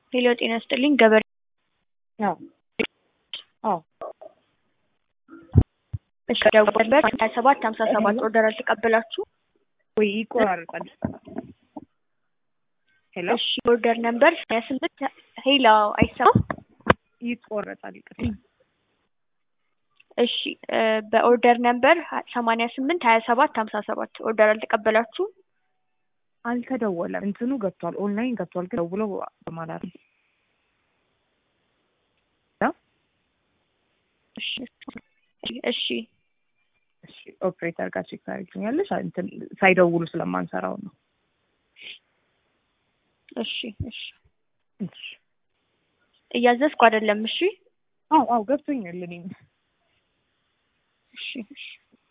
ሄሎ ጤና ይስጥልኝ ገበሬ አዎ አዎ እሺ ደውልበት ሀያ ሰባት ሀምሳ ሰባት ኦርደር አልተቀበላችሁ ወይ ይቆራረጣል። ሄሎ እሺ ኦርደር ነምበር ሀያ ስምንት ሄሎ አይሰማም ይቆረጣል። ይቅርታ እሺ እ በኦርደር ነምበር ሰማንያ ስምንት ሀያ ሰባት ሀምሳ ሰባት ኦርደር አልተቀበላችሁ አልተደወለም። እንትኑ ገብቷል፣ ኦንላይን ገብቷል፣ ግን ደውሎ በማለት ነው። እሺ እሺ እሺ ኦፕሬተር ጋር ቼክ ታደርጊኛለሽ? እንትን ሳይደውሉ ስለማንሰራው ነው። እሺ እሺ እሺ እያዘዝኩ አይደለም እሺ አዎ አዎ ገብቶኛል እኔም እሺ እሺ